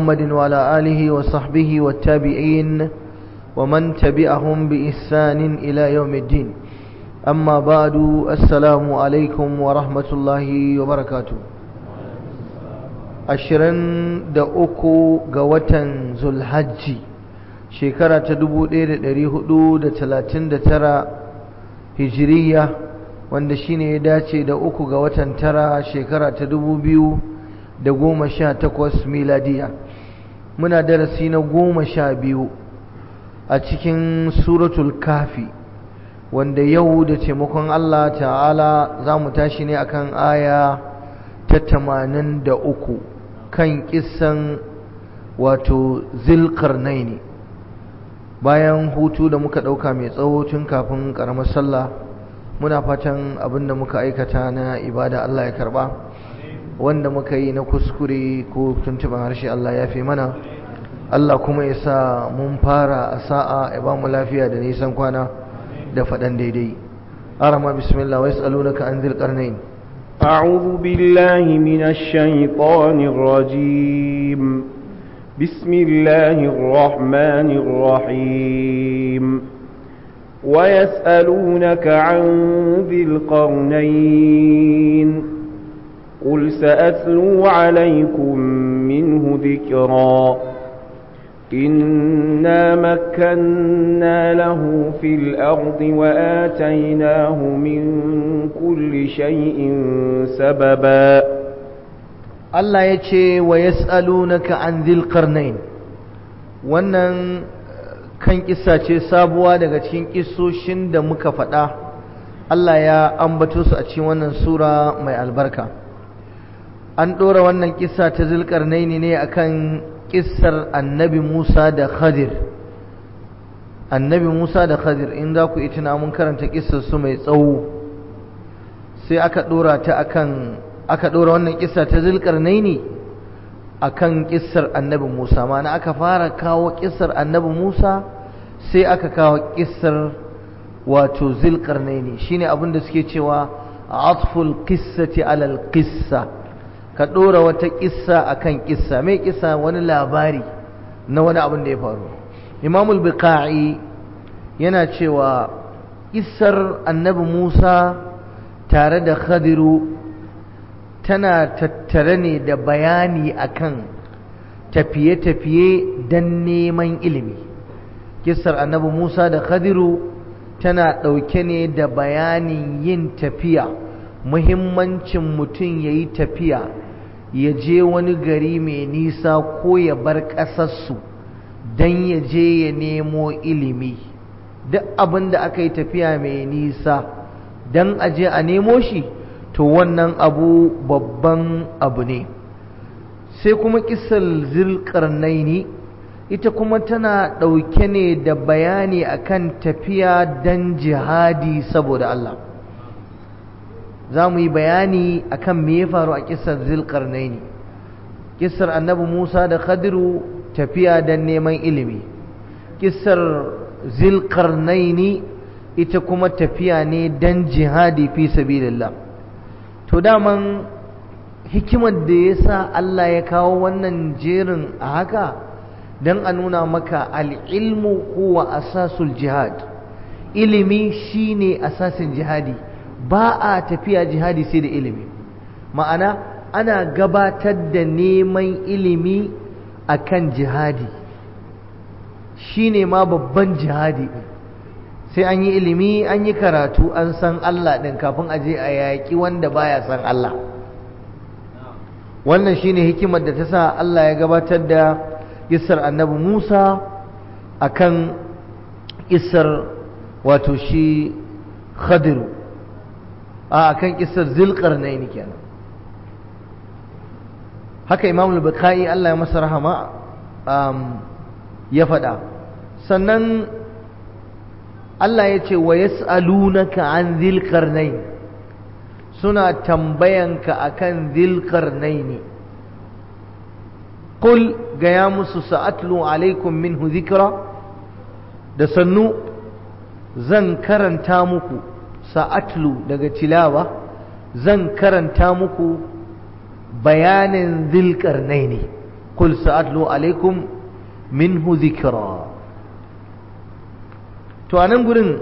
محمد وعلى آله وصحبه والتابعين ومن تبعهم بإحسان إلى يوم الدين أما بعد السلام عليكم ورحمة الله وبركاته ashirin da uku ga watan zulhajji shekara ta dubu ɗaya da ɗari hudu da talatin da tara hijiriya wanda shine ya dace da uku ga watan tara shekara ta dubu biyu da goma sha takwas miladiya muna darasi na goma sha biyu a cikin suratul kafi wanda yau da taimakon Allah ta'ala za mu tashi ne akan aya ta tamanin da uku kan kisan wato zilkarnaini bayan hutu da muka ɗauka mai tsawo tun kafin ƙaramar sallah muna fatan abinda muka aikata na ibada Allah ya karba wanda muka yi na kuskure ko tuntuban harshe Allah ya fi mana Allah kuma ya sa mun fara a sa'a ya ba mu lafiya da nisan kwana da faɗan daidai arama bismillah wa yas'alunaka an zil qarnain أعوذ بالله من الشيطان الرجيم بسم الله الرحمن الرحيم ويسألونك عن ذي القرنين قل سأتلو عليكم منه ذكرا إنا مكنا له في الأرض وآتيناه من كل شيء سببا الله يتشي ويسألونك عن ذي القرنين wannan kan kissa ce sabuwa daga cikin kissoshin da muka faɗa Allah ya ambato su a cikin wannan sura mai albarka an ɗora wannan kissa ta zulkarnaini ne akan kissar annabi Musa da Khadir annabi Musa da Khadir in za ku itina mun karanta kissar su mai tsawo sai aka dora ta akan aka dora wannan kissa ta Zulkarnaini akan kissar annabi Musa ma'ana aka fara kawo kissar annabi Musa sai aka kawo kissar wato Zulkarnaini shine abin da suke cewa atful qissati alal qissa ka ɗora wata ƙissa a kan ƙissa mai ƙissa wani labari na wani abin da ya faru imamul biqa'i yana cewa ƙissar annabi musa tare da khadiru tana tattare ne da bayani akan tafiye-tafiye don neman ilimi ƙissar annabi musa da khadiru tana ɗauke ne da bayanin yin tafiya muhimmancin mutum ya yi tafiya ya je wani gari mai nisa ko ya bar ƙasarsu don ya je ya nemo ilimi duk abin da aka yi tafiya mai nisa don a je a nemo shi to wannan abu babban abu ne sai kuma kisar zilƙarnaini ita kuma tana ɗauke ne da bayani akan tafiya don jihadi saboda Allah za mu yi bayani akan me ya faru a kisar zilkarnaini kisar annabi musa da khadiru tafiya don neman ilimi kisar zilkarnaini ita kuma tafiya ne don jihadi fi sabilillah to daman hikimar da ya sa Allah ya kawo wannan jerin a haka don a nuna maka al'ilmu huwa asasul jihad ilimi shine asasin jihadi ba a tafiya jihadi sai da ilimi ma'ana ana gabatar da neman ilimi akan jihadi shine ma babban jihadi sai an yi ilimi an yi karatu an san Allah ɗin kafin aje a yaƙi wanda baya san Allah wannan shine hikimar da ta sa Allah ya gabatar da isar annabi Musa akan isar wato shi Khadiru a kan kisar zilƙarnaini kenan haka imam al-bukhari Allah ya masa rahama ya faɗa sannan Allah ya ce wa yas'alunaka an zilƙarnain suna tambayanka akan zilƙarnaini qul gaya musu sa'atlu alaikum minhu zikra da sannu zan karanta muku sa'atlu daga tilawa zan karanta muku bayanin zilƙarnai ne qul sa'atlu alaikum minhu dhikra to anan gurin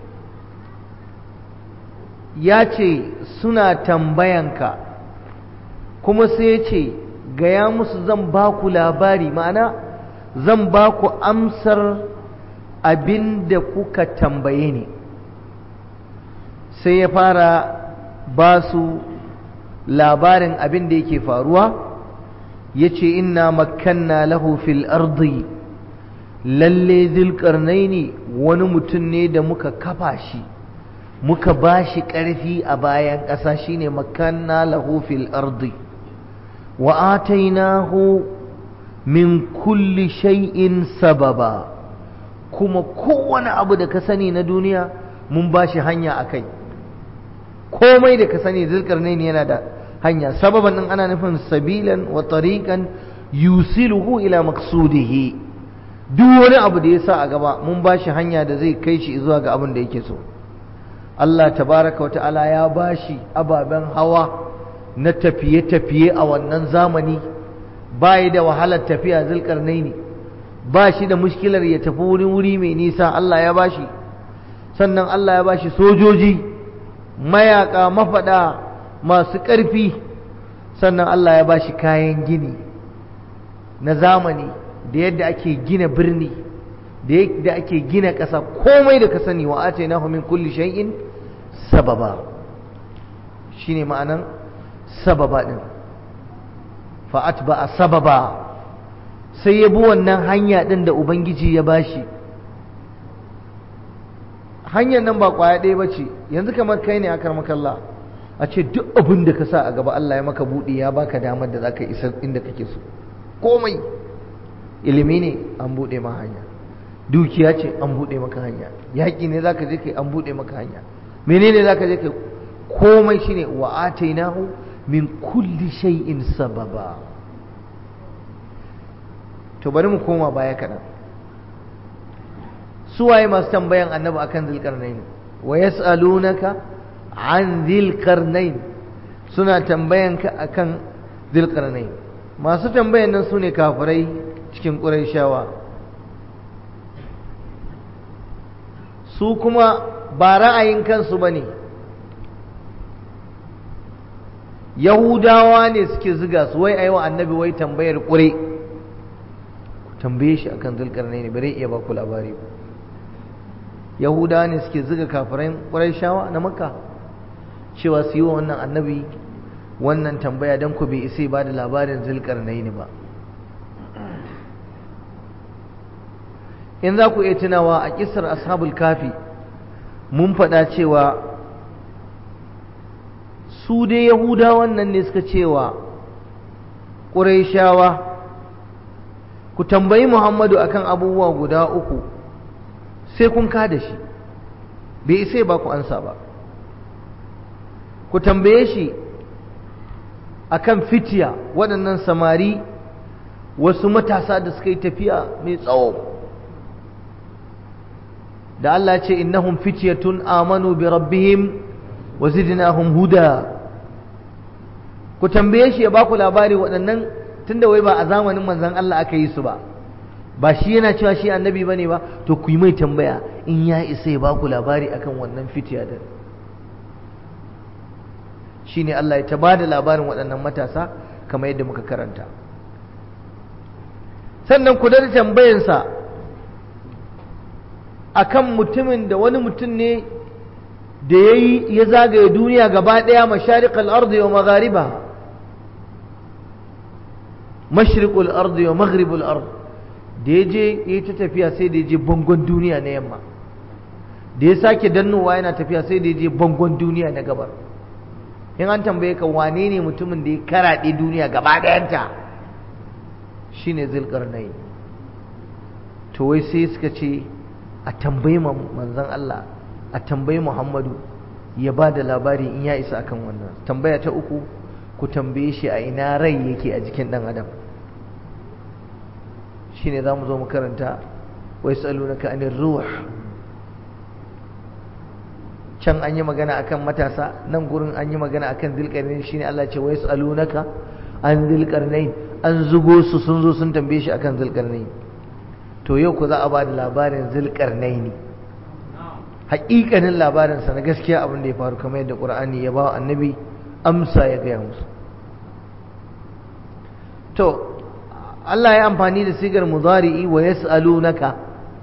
ya ce suna tambayanka kuma sai ya ce gaya musu zan ba ku labari ma'ana zan ba ku amsar abin da kuka tambaye ni sai ya fara ba su labarin abin da yake faruwa ya ce inna makanna lahu fil ardi lalle zilƙarnaini wani mutum ne da muka kafa shi muka ba shi ƙarfi a bayan ƙasa shine makanna lahu fil ardi wa atainahu min kulli shay'in sababa kuma kowane abu da ka sani na duniya mun ba shi hanya a kai komai da ka sani zulkarnaini yana da hanya sababan din ana nufin sabilan wa tariqan yusiluhu ila maqsudihi duk wani abu da ya sa a gaba mun ba shi hanya da zai kai shi zuwa ga abin da yake so Allah tabaraka wa ta'ala ya ba shi ababen hawa na tafiye-tafiye a wannan zamani ba da wahalar tafiya zulkarnaini ba shi da mushkilar ya tafi wuri wuri mai nisa Allah ya ba shi sannan Allah ya ba shi sojoji mayaka mafaɗa masu ƙarfi sannan Allah ya ba shi kayan gini na zamani da yadda ake gina birni da yadda ake gina ƙasa komai da ka sani wa ace na min kulli shay'in sababa shine ma'anan sababa din fa atba sababa sai ya bi wannan hanya din da ubangiji ya bashi hanyar nan ba kwaya ɗaya ba ce yanzu kamar kai ne akar makalla a ce duk abin da ka sa a gaba Allah ya maka buɗe ya baka damar da za ka isa inda kake so komai ilimi ne an buɗe ma hanya dukiya ce an buɗe maka hanya yaƙi ne za ka je kai an buɗe maka hanya menene za ka je kai komai shine wa atainahu min kulli shay'in sababa to bari mu koma baya kaɗan suwaye masu tambayan annabi akan zulkarnain wa yas'alunaka an zulkarnain suna tambayan ka akan zulkarnain masu tambayan nan sune kafirai cikin qurayshawa su kuma ba ra'ayin kansu bane yahudawa ne suke ziga su wai ayi wa annabi wai tambayar ƙure ku tambaye shi akan zulkarnain bare iya ba ku labari ba yahudawa ne suke ziga kafirai ƙurayshawa na makka cewa su yi wa wannan annabi wannan tambaya don ku bai isa ba da labarin zulkarnaini ba in za ku iya tunawa a kisar ashabul kafi mun faɗa cewa su dai yahudawan nan ne suka cewa ƙurayshawa ku tambayi muhammadu akan abubuwa guda uku sai kun kada shi bai isa ba ku ansa ba ku tambaye shi akan fitiya waɗannan samari wasu matasa da suka yi tafiya mai tsawo da Allah ce innahum fityatun amanu bi rabbihim wa zidnahum huda ku tambaye shi ya ba ku labari waɗannan tunda wai ba a zamanin manzon Allah aka yi su ba ba shi yana cewa shi annabi ba ne ba to ku yi mai tambaya in ya isa ya baku labari akan wannan fitiya da shi ne Allah ya ba da labarin waɗannan matasa kamar yadda muka karanta sannan ku da tambayansa akan mutumin da wani mutum ne da ya yi ya zagaye duniya gaba ɗaya masharikal ardi wa maghariba mashriqul ardi wa maghribul ardi da ya je ya ta tafiya sai da ya je bangon duniya na yamma da ya sake dannowa yana tafiya sai da ya je bangon duniya na gabar in an tambaye ka wane ne mutumin da ya karaɗe duniya gaba ɗayanta shi ne zulƙarnai to wai sai suka ce a tambayi manzan Allah a tambayi Muhammadu ya ba da labari in ya isa akan wannan tambaya ta uku ku tambaye shi a ina rai yake a jikin ɗan adam shine za mu zo mu karanta wai tsalunaka anir ruh can an yi magana akan matasa nan gurin an yi magana akan zilƙarni shine Allah ce wai tsalunaka an zulkarnain an zugo su sun zo sun tambaye shi akan zulkarnain to yau ku za a ba da labarin zulkarnaini haƙiƙanin labarinsa na gaskiya abin da ya faru kamar yadda ƙur'ani ya ba wa annabi amsa ya gaya musu to Allah ya amfani da sigar mudari'i wa yas'alunaka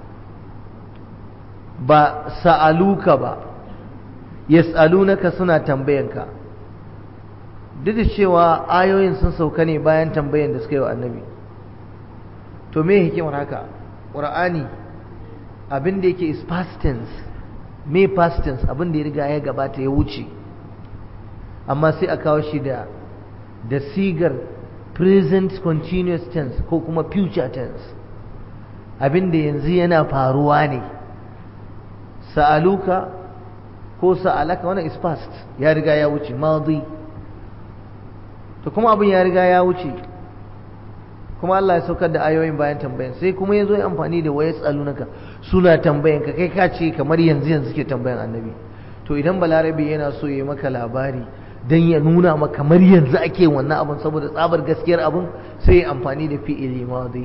ba sa'aluka ba yas'alunaka suna tambayanka duk da cewa ayoyin sun sauka ne bayan tambayan da suka yi wa annabi to me hikimar haka ƙur'ani abin da yake is past tense me past tense abin da ya riga ya gabata ya wuce amma sai a kawo shi da da sigar present continuous tense ko kuma future tense abin da yanzu yana faruwa ne sa'aluka ko sa'alaka wannan is past ya riga ya wuce madi to kuma abin ya riga ya wuce kuma Allah ya saukar da ayoyin bayan tambayan sai kuma ya zo ya amfani da wayas tsalunaka suna tambayan ka kai ka ce kamar yanzu yanzu suke tambayan annabi to idan balarabe yana so ya maka labari dan ya nuna maka kamar yanzu ake wannan abin saboda tsabar gaskiyar abin sai ya amfani da fi'ili madi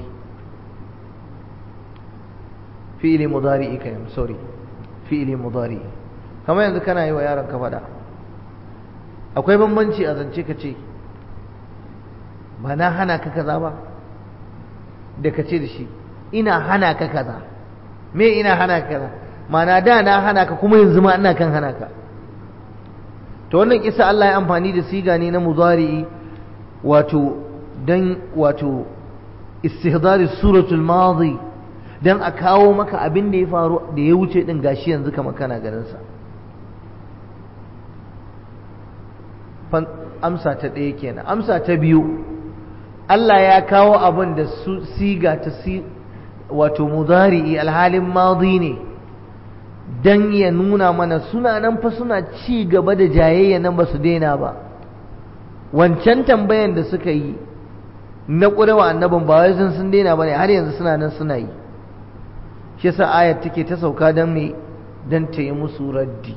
fi'ili mudari'i kai sorry fi'ili mudari'i kamar yanzu kana yi wa yaron ka faɗa akwai bambanci a zance ka ce ba na hana ka kaza ba da ka ce da shi ina hana ka kaza me ina hana ka kaza mana da na hana ka kuma yanzu ma ina kan hana ka to wannan kisa Allah ya amfani da siga ne na mudari'i wato dan wato istihdari suratul madi dan a kawo maka abin da ya faru da ya wuce din gashi yanzu kamar kana ganin sa amsa ta ɗaya kenan amsa ta biyu Allah ya kawo abin da su siga ta si wato mudari'i alhalin madi ne dan ya nuna mana suna nan fa suna ci gaba da jayayya nan ba su daina ba wancan tambayan da suka yi na ƙurewa annabin ba wai sun sun daina ba ne har yanzu suna nan suna yi shi yasa ayat take ta sauka don me don ta yi musu raddi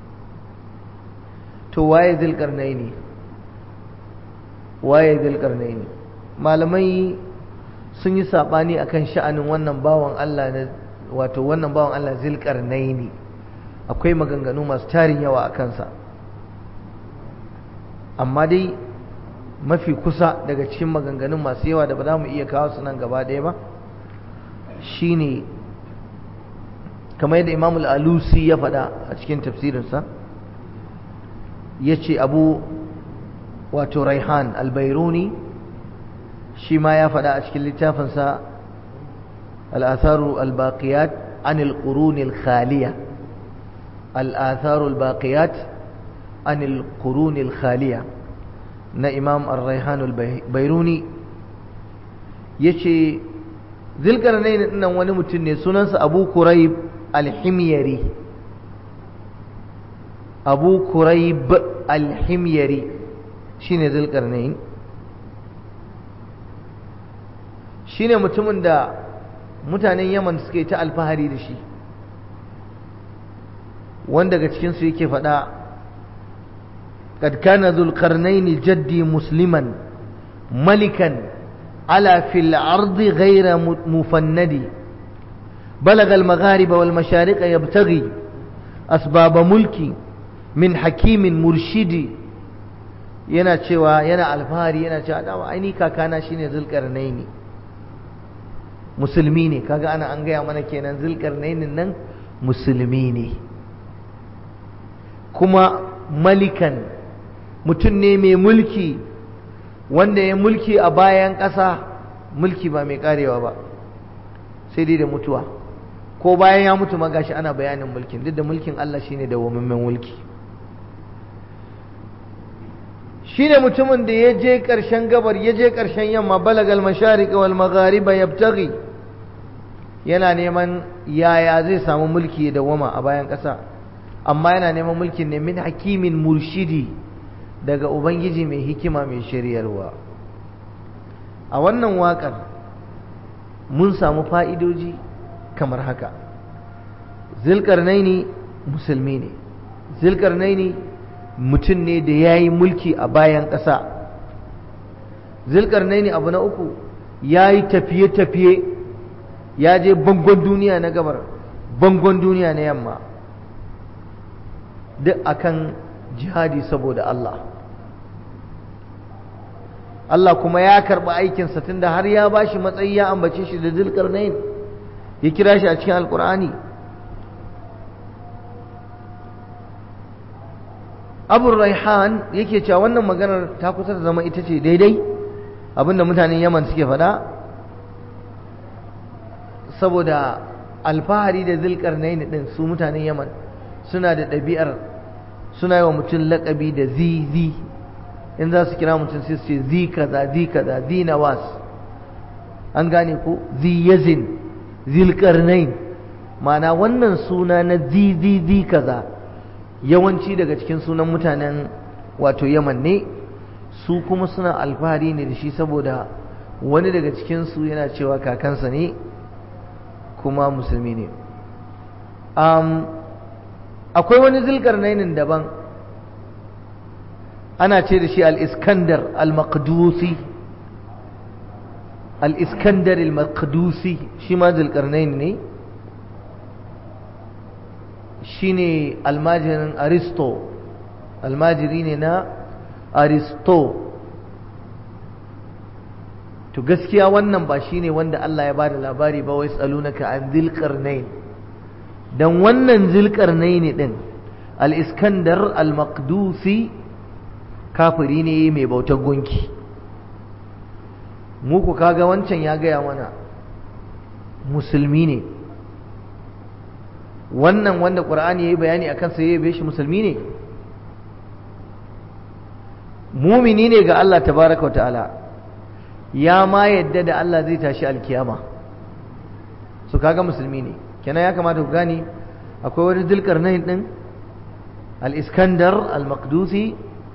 to waye zilkarnai ne waye zilkarnai ne malamai sun yi saɓani akan sha'anin wannan bawan Allah na wato wannan bawan Allah zilkarnai ne akwai maganganu masu tarin yawa a kansa amma dai mafi kusa daga cikin maganganun masu yawa da ba za mu iya kawo su nan gaba ɗaya ba shine kamar yadda imamul alusi ya faɗa a cikin tafsirinsa ya ce abu wato raihan albairuni shi ma ya faɗa a cikin littafinsa al'atharu al-baqiyat an al-qurun al-khaliya al'atharu al-baqiyat an al-qurun al-khaliya na imam al-raihan al-bairuni ya ce zilkarnain nan wani mutum ne sunansa abu kurayb al-himyari abu kurayb al-himyari shine zulkarnain shine mutumin da mutanen yaman suke ta alfahari da shi wanda daga cikinsu yake faɗa قد كان ذو القرنين جدي مسلما ملكا على في الأرض غير مفند بلغ المغارب والمشارق يبتغي أسباب ملكي min hakimin murshidi yana cewa yana alfahari yana cewa dama aini kakana shine zulkarnaini musulmi ne kaga ana an gaya mana kenan zulkarnainin nan musulmi ne kuma malikan mutum ne mai mulki wanda ya mulki a bayan ƙasa mulki ba mai karewa ba sai dai da mutuwa ko bayan ya mutu ma gashi ana bayanin mulkin duk da mulkin Allah shine da wamammen mulki shine mutumin da ya je ƙarshen gabar ya je ƙarshen yamma balagal mashariq wal maghariba yabtaghi yana neman yaya zai samu mulki da wama a bayan ƙasa amma yana neman mulkin ne min hakimin murshidi daga ubangiji mai hikima mai shiryarwa a wannan waƙar mun samu fa'idoji kamar haka zilkarnaini musulmi ne zilkarnaini mutum ne da ya yi mulki a bayan ƙasa zulkarnaini abu na uku ya yi tafiye-tafiye ya je bangon duniya na gabar bangon duniya na yamma duk akan jihadi saboda Allah Allah kuma ya karɓi aikinsa tunda har ya ba shi matsayi ya ambace shi da zulkarnain ya kira shi a cikin alkur'ani abu raihan yake cewa wannan maganar ta kusa da zama ita ce daidai abinda mutanen yaman suke faɗa saboda alfahari da zulkarnain din su mutanen yaman suna da ɗabi'ar suna yi wa mutum laƙabi da zi zi in za su kira mutum sai su ce zi kaza zi kaza zi nawas an gane ko zi yazin zilkarnain ma'ana wannan suna na zi zi zi kaza yawanci daga cikin sunan mutanen wato yaman ne su kuma suna alfahari ne da shi saboda wani daga cikinsu yana cewa kakansa ne kuma musulmi ne akwai wani zilkarnainin daban ana ce da shi al-iskandar al-maqdusi al-iskandar al-maqdusi shi ma zilkarnain ne shi ne almajirin aristo almajiri ne na aristo to gaskiya wannan ba shi ne wanda Allah ya ba da labari ba wai tsalunaka an zilkarnain don wannan zilkarnain din al-iskandar al-maqdusi kafiri ne mai bautar gunki muku kaga wancan ya gaya mana musulmi ne wannan wanda ƙur'ani ya yi bayani a kansa ya yabe shi musulmi ne mumini ne ga Allah tabaraka wa ta'ala ya ma yadda da Allah zai tashi alkiyama su kaga musulmi ne kenan ya kamata ku gani akwai wani dilkar nan din al-iskandar al-maqdusi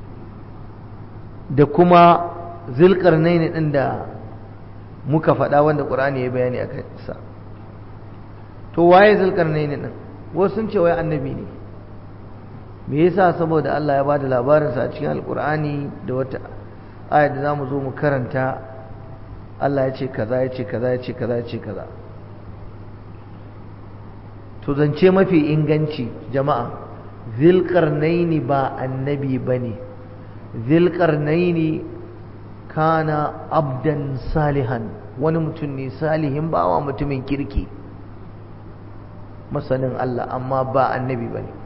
da kuma zilkar nan din da muka faɗa wanda ƙur'ani ya yi bayani a kansa to waye zulkarnaini din wasu sun ce wai annabi ne me yasa saboda Allah ya bada labarin sa a cikin alqur'ani da wata aya da zamu zo mu karanta Allah ya ce kaza ya ce kaza ya ce kaza ya ce kaza to zance mafi inganci jama'a zulkarnaini ba annabi bane zulkarnaini kana abdan salihan wani mutum ne salihin bawa mutumin kirki masanin Allah amma ba annabi ba ne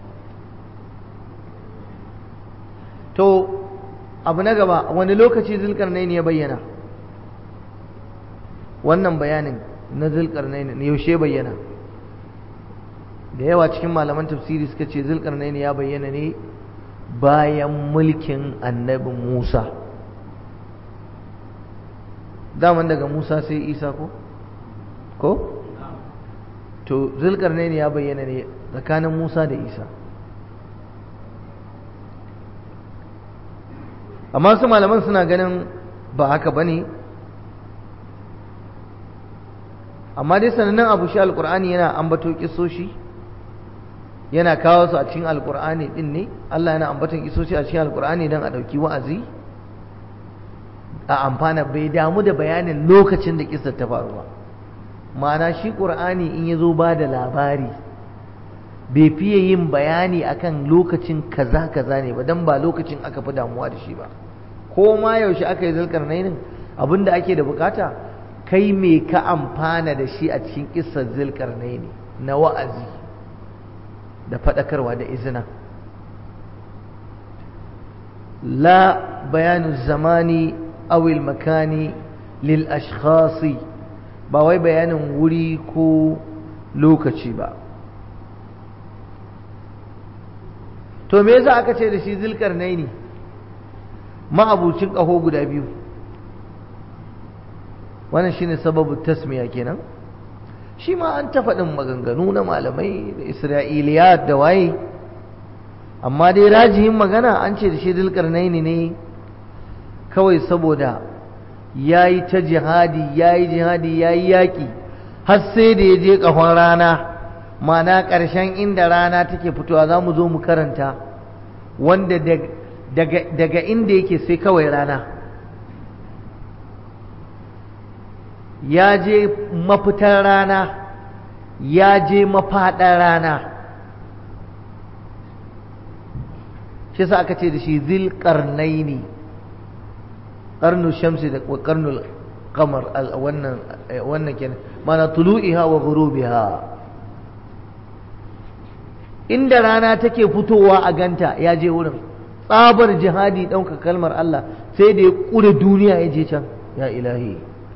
to abu na gaba wani lokaci zulkarnaini ya bayyana wannan bayanin na zulkarnaini ne yaushe bayyana da yawa cikin malaman tafsiri suka ce zulkarnaini ya bayyana ne bayan mulkin annabi Musa daman daga Musa sai Isa ko ko to zulkarnaini ya bayyana ne tsakanin Musa da Isa amma su malaman suna ganin ba haka bane amma dai sanannen abu shi alkur'ani yana ambato kisoshi yana kawo su a cikin alkur'ani din ne Allah yana ambaton kisoshi a cikin alkur'ani don a ɗauki wa'azi a amfana bai damu da bayanin lokacin da kisar ta faru ba ma'ana shi ƙur'ani in ya zo ba da labari bai fiye yin bayani akan lokacin kaza kaza ne ba don ba lokacin aka fi damuwa da shi ba ko ma yaushe aka yi zalkar nainin abin da ake da bukata kai me ka amfana da shi a cikin kissar zilkar naini na wa'azi da faɗakarwa da izina la bayanu zamani awil makani lil ashkhasi ba wai bayanin wuri ko lokaci ba to me yasa aka ce da shi zulkarnaini ma'abucin ƙaho guda biyu wannan shine sababu tasmiya kenan shi ma an ta faɗin maganganu na malamai da isra'iliyat da waye amma dai rajihin magana an ce da shi zulkarnaini ne kawai saboda ya yi ta jihadi ya yi jihadi ya yi yaƙi har sai da ya je ƙahon rana mana ƙarshen inda rana take fitowa za mu zo mu karanta wanda daga inda yake sai kawai rana ya je mafitar rana ya je mafaɗar rana shi sa aka ce da shi zil ƙarnaini ƙarnu shamsi da ƙarnul kamar wannan wannan kenan mana tulu'iha wa ghurubiha inda rana take fitowa a ganta ya je wurin tsabar jihadi ɗauka kalmar Allah sai da ya ƙure duniya ya je can ya ilahi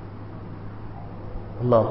Allah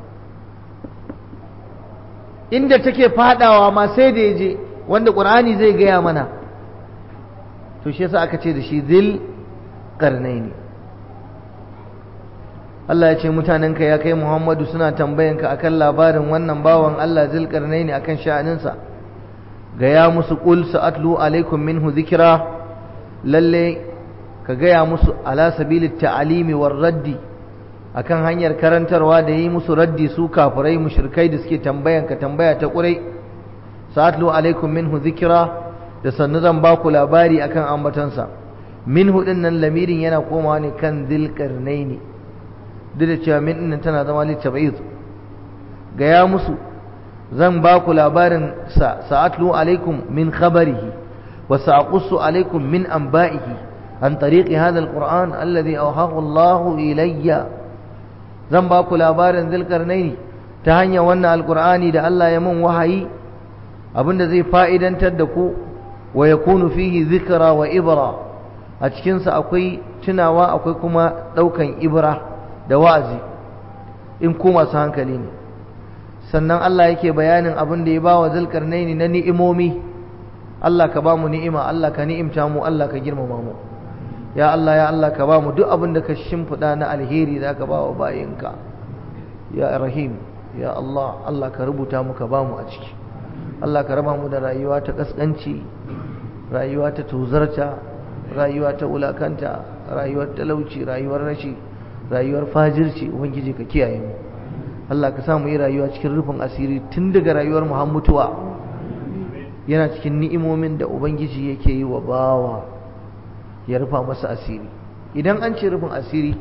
inda take fadawa ma sai da ya je wanda ƙur'ani zai gaya mana to shi yasa aka ce da shi zil ƙarnaini Allah ya ce mutanenka ya kai Muhammadu suna tambayanka akan labarin wannan bawan Allah zil ƙarnaini akan sha'aninsa gaya musu ƙul sa'atlu alaikum minhu zikira lalle ka gaya musu ala sabilit ta'alimi war raddi akan hanyar karantarwa da yi musu raddi su kafirai mushrikai da suke tambayan ka tambaya ta ƙurai sa'atlu alaikum minhu zikira da sannu zan ba ku labari akan ambatansa minhu din nan lamirin yana komawa ne kan zilqarnaini duk da cewa min din tana zama littabiz gaya musu zan ba ku labarin sa sa'atlu alaikum min khabarihi wa sa'qussu alaikum min anba'ihi an tariqi hadha alquran alladhi awhahu Allahu ilayya zan ba ku labarin zulkarnaini ta hanyar wannan alqur'ani da Allah ya mun wahayi abinda zai fa'idantar da ku wa yakunu fihi dhikra wa ibra a cikin sa akwai tunawa akwai kuma daukan ibra da wa'azi in ku masu hankali ne sannan Allah yake bayanin abin da ya ba wa zulkarnaini na ni'imomi Allah ka ba mu ni'ima Allah ka ni'imta mu Allah ka girmama mu ya Allah ya Allah ka ba mu duk abin da ka shimfiɗa na alheri da ka ba wa bayinka ya rahim ya Allah Allah ka rubuta mu ka ba mu a ciki Allah ka raba mu da rayuwa ta kaskanci rayuwa ta tuzarta rayuwa ta wulakanta rayuwar talauci rayuwar rashi rayuwar fajirci ubangiji ka kiyaye mu Allah ka samu yi rayuwa cikin rufin asiri tun daga rayuwar mu har mutuwa yana cikin ni'imomin da ubangiji yake yi wa bawa ya rufa masa asiri idan an ce rufin asiri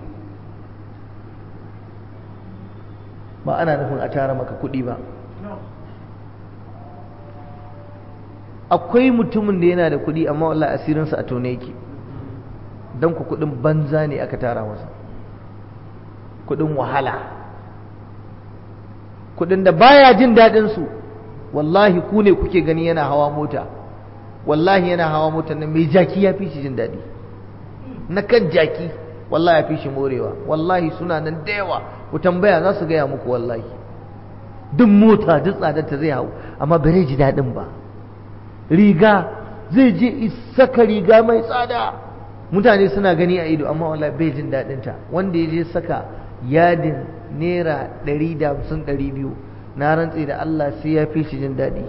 ba ana nufin a tara maka kuɗi ba akwai mutumin da yana da kuɗi amma wallahi asirinsa a tone yake don ku kuɗin banza ne aka tara masa kuɗin wahala kuɗin da baya jin daɗinsu wallahi ku ne kuke gani yana hawa mota wallahi yana hawa mota nan mai jaki ya fi shi jin daɗi na kan jaki wallahi ya fi shi morewa wallahi suna nan da yawa ku tambaya za su gaya muku wallahi duk mota duk tsadar ta zai hau amma ba zai ji daɗin ba riga zai je saka riga mai tsada mutane suna gani a ido amma wallahi bai jin daɗin ta wanda ya je saka yadin naira ɗari da hamsin ɗari biyu na rantse da Allah sai ya fi shi jin daɗi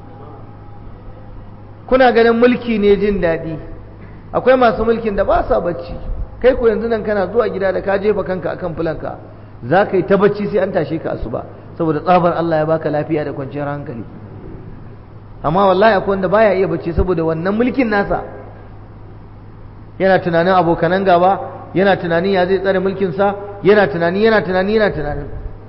kuna ganin mulki ne jin daɗi akwai masu mulkin da ba sa bacci kai ko yanzu nan kana zuwa gida da ka jefa kanka akan fulanka za ka yi ta bacci sai an tashe ka asuba saboda tsabar Allah ya baka lafiya da kwanciyar hankali amma wallahi akwai wanda baya iya bacci saboda wannan mulkin nasa yana tunanin abokanan gaba yana tunanin ya zai tsare mulkinsa yana tunani yana tunani yana tunanin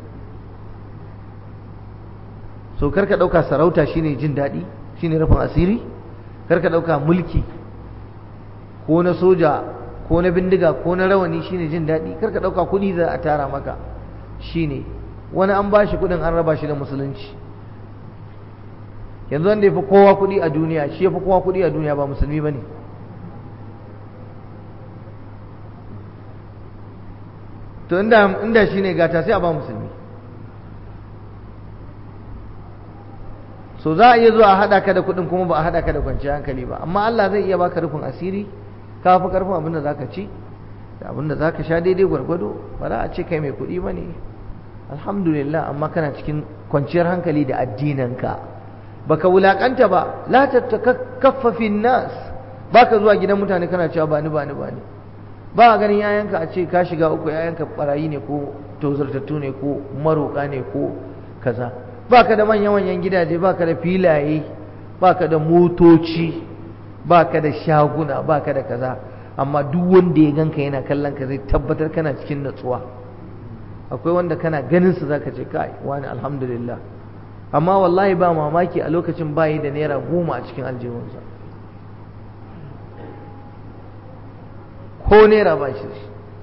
so karka ɗauka sarauta shine jin daɗi shine rufin asiri karka ɗauka mulki ko na soja ko na bindiga ko na rawani shine jin daɗi karka ɗauka kuɗi za a tara maka shine wani an ba shi kuɗin an raba shi da musulunci yanzu wanda ya fi kowa kuɗi a duniya shi ya fi kowa kuɗi a duniya ba musulmi ba ne to inda inda shine gata sai a ba musulmi so za a iya zuwa a haɗa ka da kuɗin kuma ba a haɗa ka da kwanciyar hankali ba amma Allah zai iya baka rufin asiri ka fi karfin abin da zaka ci da abin da zaka sha daidai gwargwado ba za a ce kai mai kuɗi ba ne alhamdulillah amma kana cikin kwanciyar hankali da addininka baka wulakanta ba la tattakaffa fi nas baka zuwa gidan mutane kana cewa bani bani bani ba a ganin yayanka a ce ka shiga uku yayanka barayi ne ko tozartattu ne ko maroka ne ko kaza baka da manyan manyan gidaje baka da filaye baka da motoci baka da shaguna baka da kaza amma duk wanda ya ganka yana kallon ka zai tabbatar kana cikin natsuwa akwai wanda kana ganin su zaka ce kai wani alhamdulillah amma wallahi ba mamaki a lokacin bayi da naira goma a cikin aljihunsa ko naira ba shi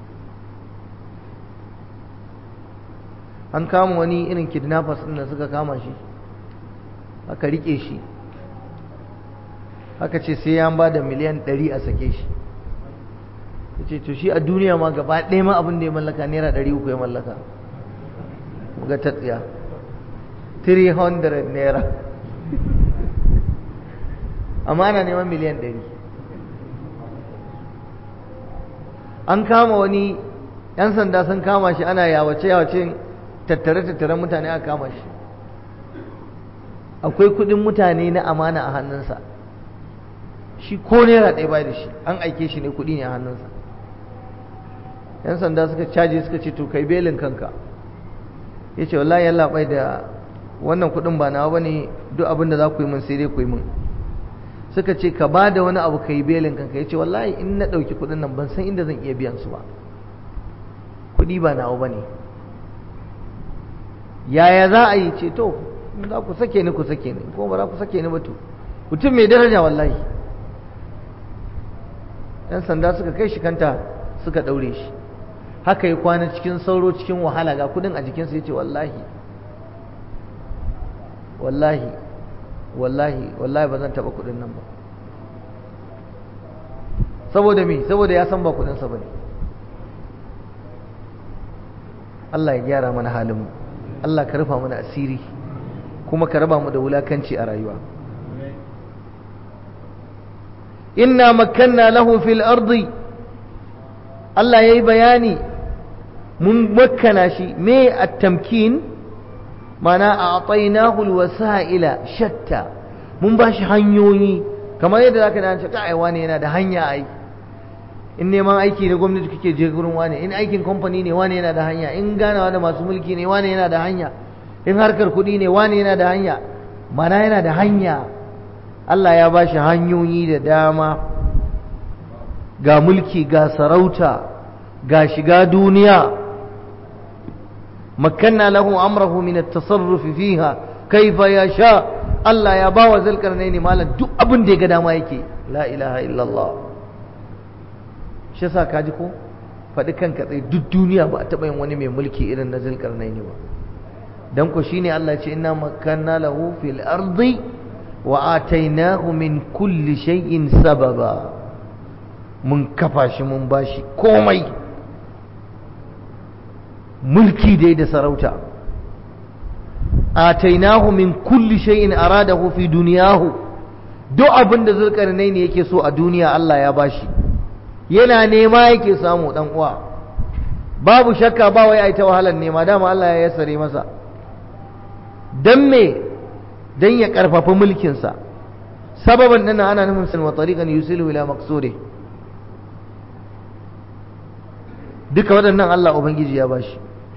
an kama wani irin kidnappers ɗin da suka kama shi aka rike shi aka ce sai ya ba da miliyan ɗari a sake shi ya ce to shi a duniya ma gaba ɗaya ma abin da ya mallaka naira ɗari uku ya mallaka ga ta tsiya 300 naira amma ana neman miliyan ɗari an kama wani 'yan sanda sun kama shi ana yawace-yawace tattare-tattaren mutane aka kama shi akwai kudin mutane na amana a hannunsa shi ko naira ɗaya bai da shi an aike shi ne kudi ne a hannunsa 'yan sanda suka caje suka ce to kai belin kanka ya ce wallahi yalla bai da wannan kudin ba nawa bane duk abin da za ku yi min sai dai ku yi min suka ce ka ba da wani abu ka yi belin kanka ya ce wallahi in na ɗauki kudin nan ban san inda zan iya biyan su ba kudi ba nawa bane yaya za a yi ce to za ku sake ni ku sake ni ko ba za ku sake ni ba to mutum mai daraja wallahi yan sanda suka kai shi kanta suka ɗaure shi haka yi kwana cikin sauro cikin wahala ga kudin a jikinsa ya ce wallahi wallahi wallahi wallahi ba zan taɓa kudin nan ba saboda me saboda ya san ba kudinsa ba ne Allah ya gyara mana halinmu Allah ka rufa mana asiri kuma ka raba mu da wulakanci a rayuwa inna makanna lahu fil ardi Allah yayi bayani mun makkana shi me at-tamkin mana a'tainahu al-wasa'ila shatta mun bashi hanyoyi kamar yadda zaka da ce kai wani yana da hanya ai in neman aiki na gwamnati kake je gurin wani in aikin kamfani ne wani yana da hanya in ganawa da masu mulki ne wani yana da hanya in harkar kuɗi ne wani yana da hanya mana yana da hanya Allah ya bashi hanyoyi da dama ga mulki ga sarauta ga shiga duniya makanna lahu amrahu min at-tasarruf fiha kaifa yasha Allah ya bawa zulkarnaini malam duk abin da ya ga dama yake la ilaha illallah shi yasa kaji ko faɗi kanka tsaye duk duniya ba a taɓa yin wani mai mulki irin na zulkarnaini ba dan ko shine Allah ce inna makanna lahu fil ardi wa atainahu min kulli shay'in sababa mun kafa shi mun bashi komai mulki dai da sarauta atainahu min kulli shay'in aradahu fi duniyahu duk abin da zulkarnaini yake so a duniya Allah ya bashi yana nema yake samu dan uwa babu shakka ba wai ai ta wahalar nema dama Allah ya yassare masa dan me dan ya karfafa mulkin sa sababan nan ana nufin sun wa tariqan yusilu ila maqsudi duka waɗannan Allah ubangiji ya bashi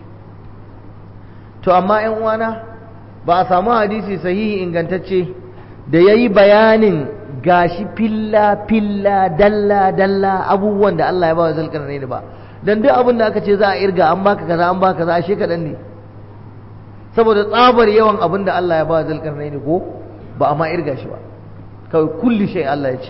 to amma ƴan uwana ba a samu hadisi sahihi ingantacce da yayi bayanin gashi filla filla dalla dalla abubuwan da Allah ya ba wa zulkarnaini ba dan duk abin da aka ce za a irga an baka kaza an baka kaza ashe kadan ne saboda tsabar yawan abin da Allah ya ba wa zulkarnaini ko ba a ma irga shi ba kawai kulli shay Allah ya ce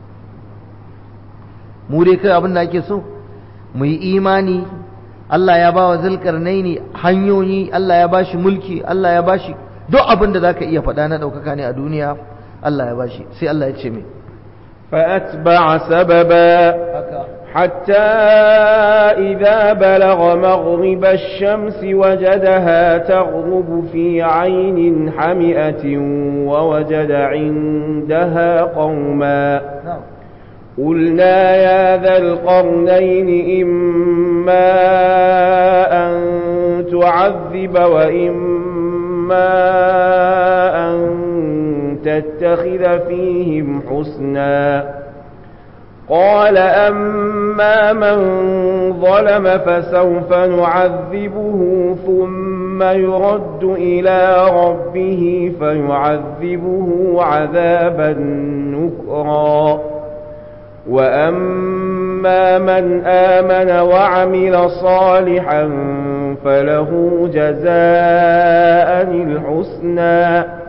mu dai kai abin da ake so mu yi imani Allah ya ba wa zulkarnaini hanyoyi Allah ya bashi mulki Allah ya bashi duk abin da zaka iya faɗa na ɗaukaka ne a duniya Allah ya bashi sai Allah ya ce mai فأتبع سببا حتى إذا بلغ مغرب الشمس وجدها تغرب في عين حمئة ووجد عندها قوما قلنا يا ذا القرنين إما أن تعذب وإما أن تتخذ فيهم حسنا قال أما من ظلم فسوف نعذبه ثم يرد إلى ربه فيعذبه عذابا نكرا وأما من آمن وعمل صالحا فله جزاء الحسنى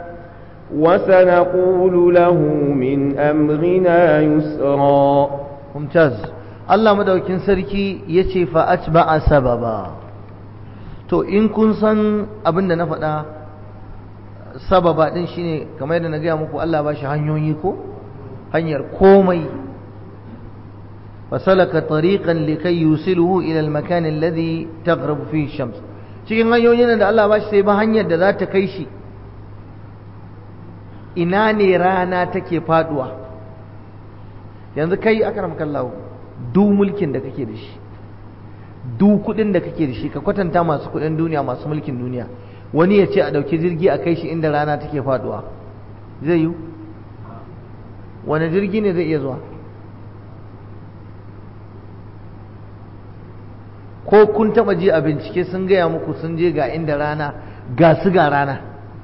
وسنقول له من أمرنا يسرا ممتاز الله مدوكين سركي يتي فأتبع سببا to in kun san abin da na faɗa sababa ɗin shine kamar yadda na gaya muku Allah ba shi hanyoyi ko hanyar komai fasalaka tariqan likai yusiluhu ila al-makan alladhi taghrabu fihi shams cikin hanyoyin da Allah ba shi sai ba hanyar da za ta kai shi ina ne rana take faduwa yanzu kai akram kallahu duk mulkin da kake da shi duk kudin da kake da shi ka kwatanta masu kudin duniya masu mulkin duniya wani ya ce a dauki jirgi a kai shi inda rana take faduwa zai yi wani jirgi ne zai iya zuwa ko kun taba ji a bincike sun gaya muku sun je ga inda rana ga su ga rana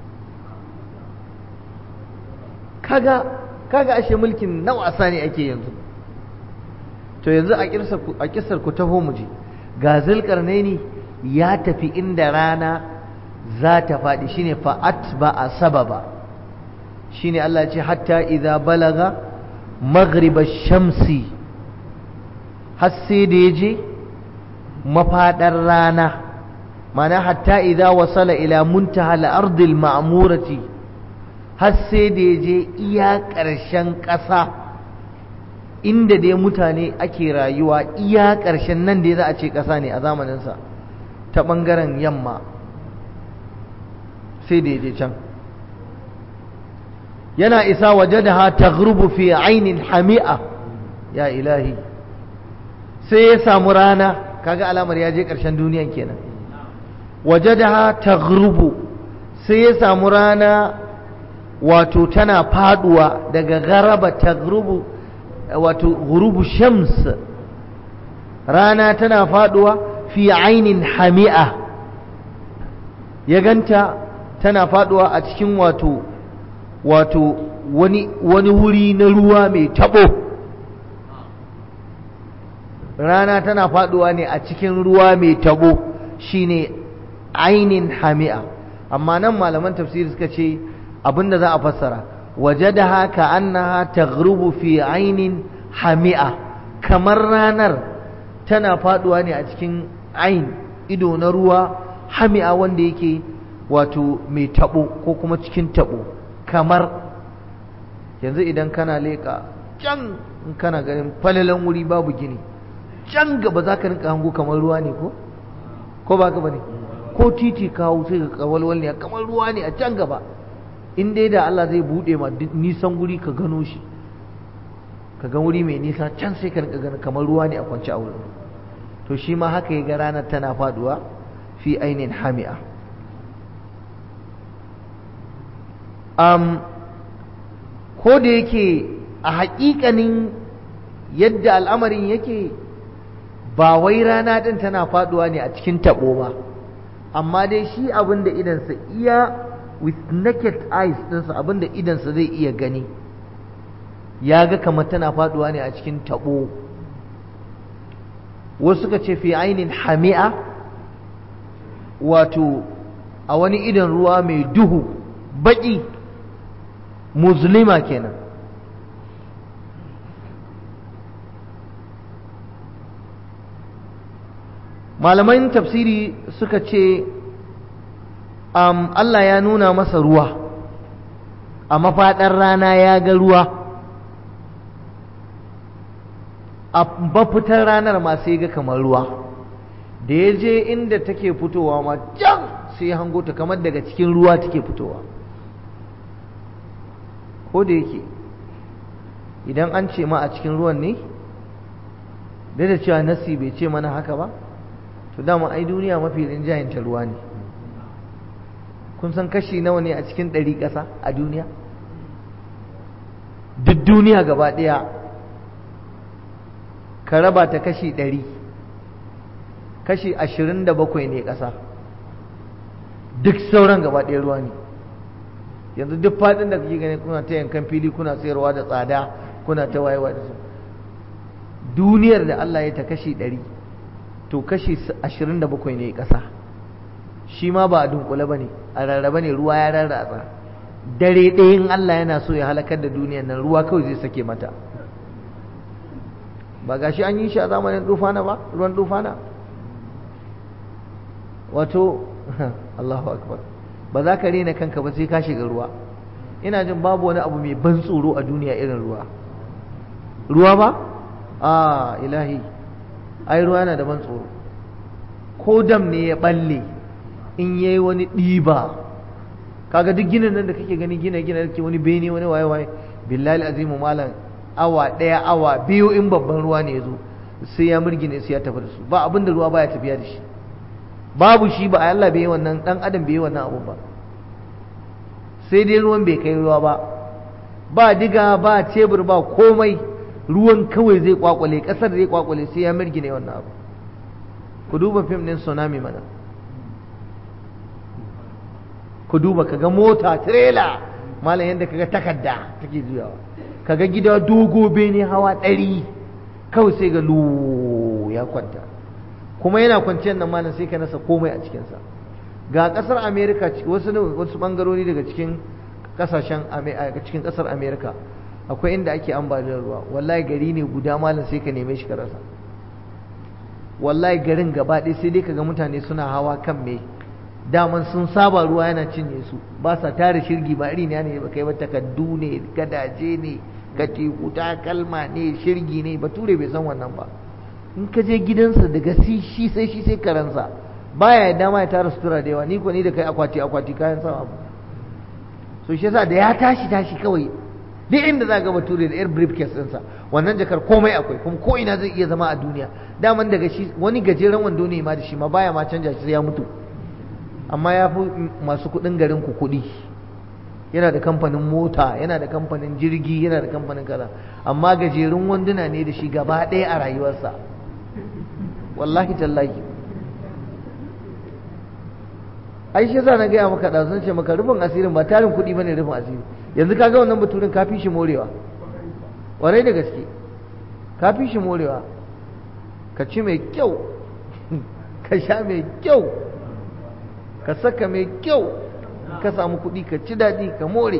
kaga kaga ashe mulkin na wasa ne ake yanzu to yanzu a kisar ku taho mu je ga zulkarnaini ya tafi inda rana za ta faɗi shine fa'at ba a sababa shine Allah ce hatta idza balaga maghriba shamsi har sai da ya je mafaɗar rana mana hatta idza wasala ila muntaha al-ardi al-ma'murati har sai da ya je iya ƙarshen ƙasa inda dai mutane ake rayuwa iya ƙarshen nan dai za a ce ƙasa ne a zamaninsa ta ɓangaren yamma sai da ya je can yana isa waje da ha ta fi ainin hami'a ya ilahi sai ya samu rana kaga alamar ya je ƙarshen duniyan kenan waje da ha ta sai ya samu rana wato tana faduwa daga garaba ta wato gurubu shams rana tana faduwa fi ainin hami'a ya ganta tana faduwa a cikin wato wato wani wani wuri na ruwa mai tabo rana tana faduwa ne a cikin ruwa mai tabo shine ainin hami'a amma nan malaman tafsiri suka ce abinda za a fassara wajadaha ka annaha taghrubu fi ainin hami'a kamar ranar tana faduwa ne a cikin ain ido na ruwa hami'a wanda yake wato mai tabo ko kuma cikin tabo kamar yanzu idan kana leka can in kana ganin falalan wuri babu gini can gaba za ka rinka hango kamar ruwa ne ko ko ba ka bane ko titi kawo sai ka kawalwal ne kamar ruwa ne a can gaba in dai da Allah zai bude ma nisan guri ka gano shi ka ga wuri mai nisa can sai ka rinka ganin kamar ruwa ne a kwance a wurin to shi ma haka ya ga ranar tana faduwa fi ainin hami'a um, ko da yake a haƙiƙanin yadda al'amarin yake ba wai rana ɗin tana faduwa ne a cikin taɓo ba amma dai shi abin da idansa iya with naked eyes ɗinsa abin da idansa zai iya gani ya ga kamar tana faduwa ne a cikin taɓo wasu suka ce fi ainin hami'a wato a wani idan ruwa mai duhu baƙi muslima kenan malaman tafsiri suka ce um, Allah ya nuna masa ruwa a mafaɗar rana ya ga ruwa a mafitar ranar ma sai ga kamar ruwa da ya je inda take fitowa ma can sai ya hango ta kamar daga cikin ruwa take fitowa ko da yake idan an ce ma a cikin ruwan ne da da cewa nasi bai ce mana haka ba to dama ai duniya mafi rinjayenta ruwa ne kun san kashi nawa ne a cikin ɗari ƙasa a duniya duk duniya gaba ɗaya ka raba ta kashi ɗari kashi ashirin da bakwai ne ƙasa duk sauran gaba ɗaya ruwa ne yanzu duk faɗin da kake gani kuna ta yankan fili kuna sayarwa da tsada kuna ta wayewa da su duniyar da Allah ya ta kashi ɗari to kashi ashirin da bakwai ne ƙasa shi ma ba a dunkule ba ne a rarraba ne ruwa ya rarratsa dare ɗayin Allah yana so ya halakar da duniyan nan ruwa kawai zai sake mata ba gashi an yi shi a zamanin dufana ba ruwan dufana wato Allahu akbar ba za ka rena kanka ba sai ka shiga ruwa ina jin babu wani abu mai ban tsoro a duniya irin ruwa ruwa ba a ilahi ai ruwa yana da ban tsoro ko dam ne ya balle in yayi wani ɗiba kaga duk ginin nan da kake gani gina gina da ke wani bene wani waye waye billahi azimu malam awa ɗaya awa biyu in babban ruwa ne ya zo sai ya murgine sai ya tafi da su ba abin da ruwa baya tafiya da shi babu shi ba Allah bai yi wannan dan adam bai yi wannan abu ba sai dai ruwan bai kai ruwa ba ba diga ba tebur ba komai ruwan kawai zai kwakwale kasar zai kwakwale sai ya mirgine wannan abu ku duba fim din tsunami mana ku duba kaga mota trailer malam yadda kaga takarda take juyawa kaga gida dogo bene hawa ɗari kawai sai ga lu ya kwanta kuma yana kwanciyar nan malam sai ka nasa komai a cikinsa ga kasar america wasu wasu bangarori daga cikin kasashen cikin kasar america akwai inda ake ambaliyar ruwa wallahi gari ne guda malam sai ka neme shi ka rasa wallahi garin gaba ɗaya sai dai kaga mutane suna hawa kan me daman sun saba ruwa yana cinye su ba sa tare shirgi ba iri ne ba kai ba takaddu ne gadaje ne katiku takalma ne shirgi ne bature bai san wannan ba in ka je gidansa daga shi sai shi sai karansa baya ya dama ya tara sutura da yawa ni ko ni da kai akwati akwati kayan sama so shi yasa da ya tashi tashi kawai duk inda za ga bature da air briefcase ɗinsa wannan jakar komai akwai kuma ko ina zai iya zama a duniya daman daga shi wani gajeren wando ne ma da shi ma baya ma canja shi sai ya mutu amma ya fi masu kuɗin garin ku kuɗi yana da kamfanin mota yana da kamfanin jirgi yana da kamfanin kaza amma gajerun wanduna ne da shi gaba ɗaya a rayuwarsa wallahi tallahi ai shi yasa na gaya maka da sun ce maka rufin asirin ba tarin kuɗi bane rufin asiri yanzu kaga wannan baturin ka fi shi morewa warai da gaske ka fi shi morewa ka ci mai kyau ka sha mai kyau ka saka mai kyau ka samu kuɗi ka ci daɗi ka more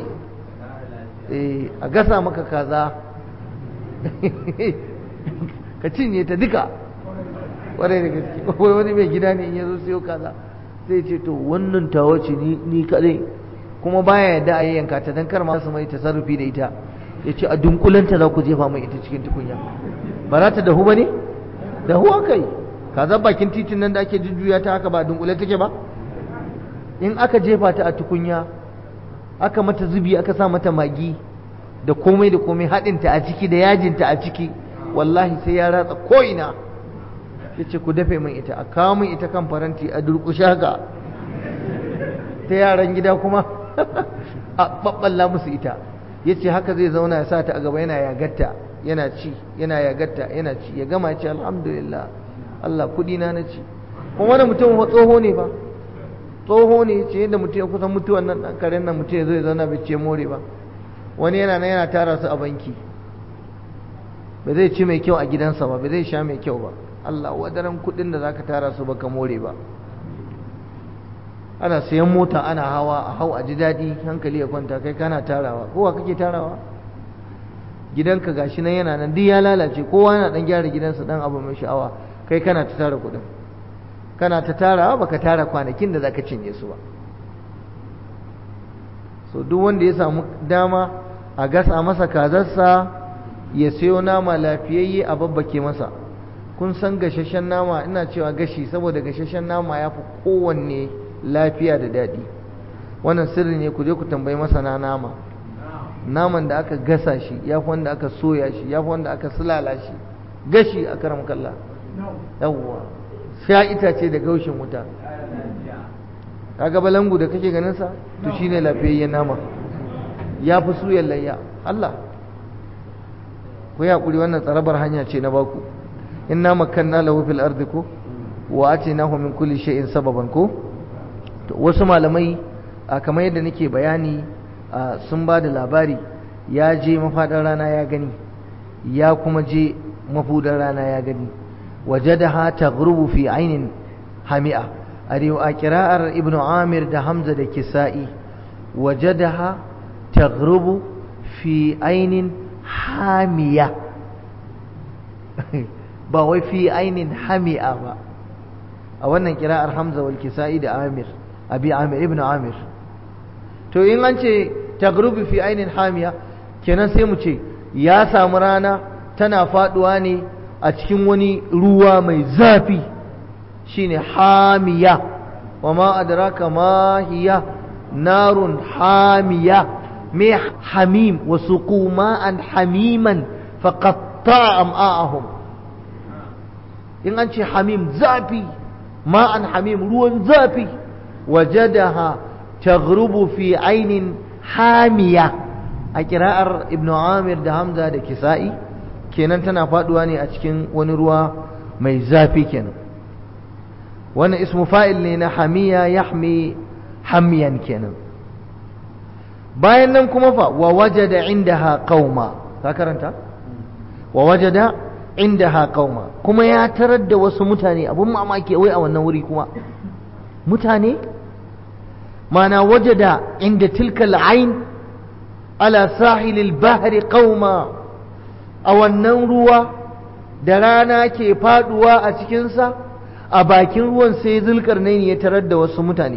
a gasa maka kaza ka cinye ta duka warai da gaske wani mai gida ne in ya zo siyo kaza zai ce to wannan tawa ce ni kadai kuma baya yadda a yanka ta dan kar ma su mai tasarrufi da ita ya ce a dunkulanta za ku jefa mai ita cikin tukunya ba za ta dahu ba ne dahu kai kaza bakin titin nan da ake jujjuya ta haka ba dunkule take ba in aka jefa ta a tukunya aka mata zubi aka sa mata magi da komai da komai haɗinta a ciki da yajinta a ciki wallahi sai ya ratsa ko'ina ya ce ku dafe min ita a kawo min ita kan faranti a durƙushe haka ta yaran gida kuma a ɓaɓɓalla musu ita ya ce haka zai zauna ya sa ta a gaba yana yagatta yana ci yana yagatta yana ci ya gama ce alhamdulillah Allah kuɗi na na ci kuma wani mutum tsoho ne ba tsoho ne ce yadda mutum ya kusan mutuwan nan ɗan karen nan mutum ya zo ya zauna bai ce more ba wani yana nan yana tara su a banki ba zai ci mai kyau a gidansa ba ba zai sha mai kyau ba Allah wadaran kudin da zaka tara su baka more ba ana sayan mota ana hawa a hau a ji daɗi hankali ya kwanta kai kana tarawa kowa kake tarawa gidanka gashi nan yana nan duk ya lalace kowa yana dan gyara gidansa dan abu mai sha'awa kai kana ta tara kudin kana ta tarawa baka tara kwanakin da zaka cinye su ba so duk wanda ya samu dama a gasa masa kazarsa ya sayo nama lafiyayye a babbake masa kun san gashashen nama ina cewa gashi saboda gashashen nama ya fi kowanne lafiya da daɗi wannan sirri ne ku je ku tambayi masana nama naman da aka gasa shi ya fi wanda aka soya shi ya fi wanda aka sulala shi gashi a karam kalla yawwa sha itace da gaushin wuta kaga balangu da kake ganin sa to shine lafiyayyen nama ya fi suyan layya Allah ku ya kuri wannan tsarabar hanya ce na baku inna makanna lahu fil ardi ko wa atinahu min kulli shay'in sababan ko to wasu malamai kamar yadda nake bayani sun ba da labari ya je mafadar rana ya gani ya kuma je mafudar rana ya gani wajadaha taghrubu fi ainin hami'a a kira'ar ibn amir da hamza da kisa'i wajadaha taghrubu fi ainin hamiya ba wai fi ainin hami'a ba a wannan kira'ar hamza wal kisa'i da amir abi amir ibn amir to in an ce taghrubu fi ainin hamiya kenan sai mu ce ya samu rana tana faduwa ne a cikin wani ruwa mai zafi shine hamiya wa ma adraka ma hiya narun hamiya me hamim wa suqu ma'an hamiman faqatta am'a'ahum in an ce hamim zafi ma'an hamim ruwan zafi wajadaha taghrubu fi ainin hamiya a kira'ar ibn amir da hamza da kisa'i kenan tana faduwa ne a cikin wani ruwa mai zafi kenan wannan ismu fa'il ne na hamiya yahmi hamiyan kenan bayan nan kuma fa wa wajada indaha qauma ka karanta wa wajada indaha qauma kuma ya tarar da wasu mutane abun mamaki wai a wannan wuri kuma mutane mana wajada inda tilka al'ain ala sahilil bahri qauma a wannan ruwa da rana ke faduwa a cikinsa a bakin ruwan sai zulkarnaini ya tarar da wasu mutane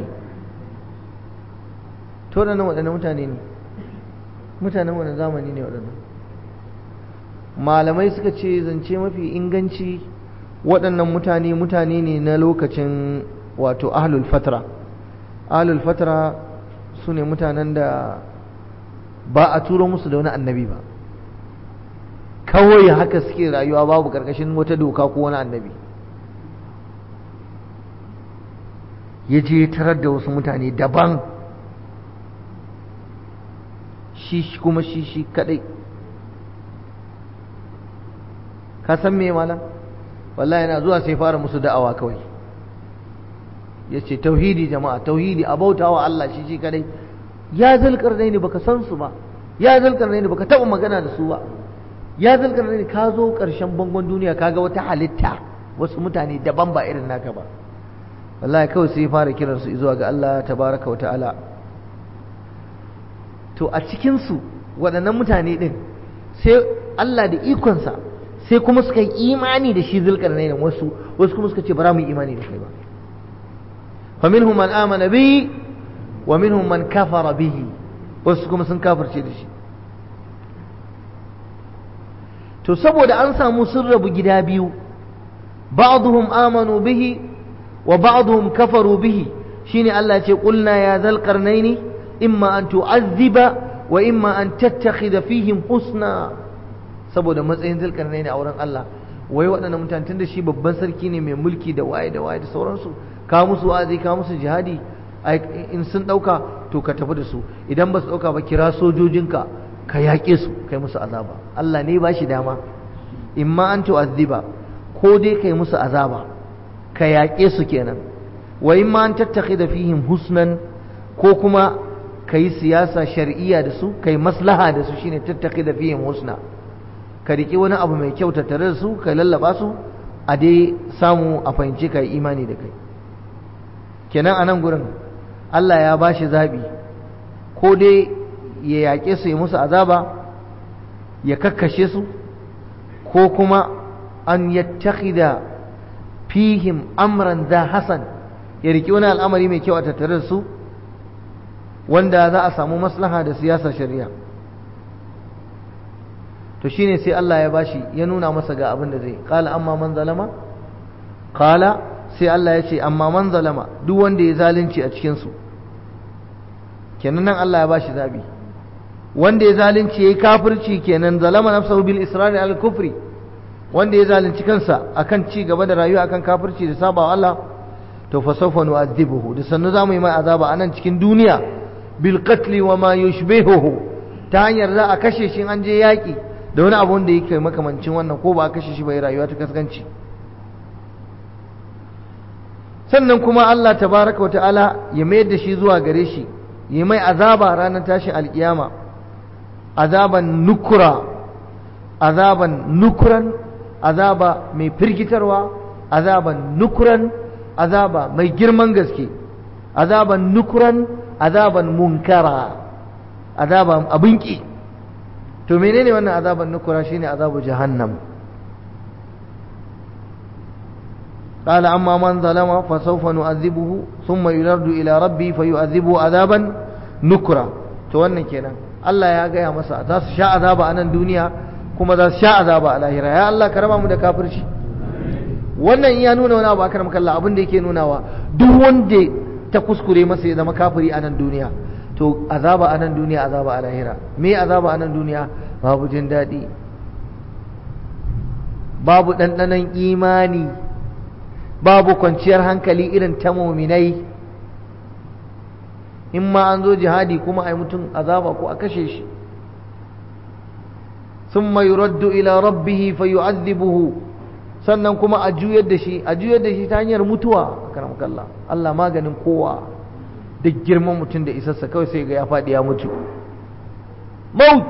to da nan waɗannan mutane ne mutanen wani zamani ne waɗannan malamai suka ce zance mafi inganci waɗannan mutane mutane ne na lokacin wato ahlul fatra ahlul fatra su ne mutanen da ba a turo musu da wani annabi ba kawai haka suke rayuwa babu ƙarƙashin wata doka ko wani annabi ya je tarar da wasu mutane daban shi kuma shi shi kadai ka san me malam wallahi yana zuwa sai fara musu da'awa kawai ya ce tauhidi jama'a tauhidi a bautawa Allah shi shi kadai ya zulkarnai ne baka san su ba ya zulkarnai ne baka taba magana da su ba ya zulkarnai ne ka zo karshen bangon duniya kaga wata halitta wasu mutane daban ba irin naka ba wallahi kawai sai fara kiran su zuwa ga Allah tabaraka wa ta'ala to a cikin su waɗannan mutane din sai Allah da ikonsa sai kuma suka yi imani da shi zulkarnai ne wasu wasu kuma suka ce bara mu yi imani da kai ba فمنهم من آمن به ومنهم من كفر به wasu kuma sun kafirce da shi to saboda an samu sun rabu gida biyu ba'dhum amanu bihi wa ba'dhum kafaru bihi shine Allah ce qulna ya zal qarnaini imma an tu'azziba wa imma an tattakhidha fihim husna saboda matsayin zal qarnaini a wurin Allah wai waɗannan mutane tunda shi babban sarki ne mai mulki da waye da waye da sauransu ka musu wa'azi ka musu jihadi in sun ɗauka to ka tafi da su idan ba su ɗauka ba kira sojojinka ka yaƙe su kai musu azaba Allah ne ba shi dama in ma an tu'azziba ko dai kai musu azaba ka yaƙe su kenan wa in ma an tattaki da fihim husnan ko kuma ka yi siyasa shar'iyya da su ka yi maslaha da su shine tattaki da fihim husna ka riƙe wani abu mai kyau tattare da su ka lallaba su a dai samu a fahimci ka yi imani da kai kenan a nan gurin Allah ya ba shi zaɓi ko dai ya yaƙe su ya musu azaba ya kakkashe su ko kuma an yattakhida fihim amran za hasan ya riƙe wani al'amari mai kyau a tattare da su wanda za a samu maslaha da siyasar shari'a to shine sai Allah ya bashi ya nuna masa ga abin da zai qala amma man zalama qala sai Allah ya ce amma man zalama duk wanda ya zalunci a cikin su kenan nan Allah ya bashi zabi wanda ya zalunci yayi kafirci kenan zalama nafsahu bil israr al kufri wanda ya zalunci kansa akan ci gaba da rayuwa akan kafirci da sabawa Allah to fa sawfa nu'adhibuhu da sannu zamu yi mai azaba anan cikin duniya bil qatl wa ma yushbihuhu ta hanyar za a kashe shi an je yaki da wani abu da yake makamancin wannan ko ba a kashe shi bai rayuwa ta kaskanci sannan kuma Allah tabaraka wa ta'ala ya mayar da shi zuwa gare shi ya mai azaba ranar tashin alkiyama azaban nukura azaban nukuran azaba mai firgitarwa azaban nukuran azaba mai girman gaske azaban nukuran azaban munkara azaban abin ki to menene wannan azaban nukura shine azabu jahannam قال أما من ظلم فسوف نعذبه ثم يرد إلى ربي فيعذبه عذابا نكرا to wannan kenan Allah ya gaya masa za su sha azaba a nan duniya kuma za su sha azaba a lahira ya Allah ka raba mu da kafirci wannan ya nuna wani abu akar makalla abin da yake nunawa duk wanda ta kuskure masa ya zama kafiri a nan duniya to azaba a nan duniya azaba a lahira me azaba a nan duniya babu jin daɗi babu ɗanɗanon imani babu kwanciyar hankali irin ta muminai in ma an zo jihadi kuma a yi mutum azaba ko a kashe shi sun mai raddu ila rabbihi fa yu'adhibuhu sannan kuma a juyar da shi a juyar da shi ta hanyar mutuwa kalla Allah maganin kowa duk girman mutum da isarsa kawai sai ga ya faɗi ya mutu maut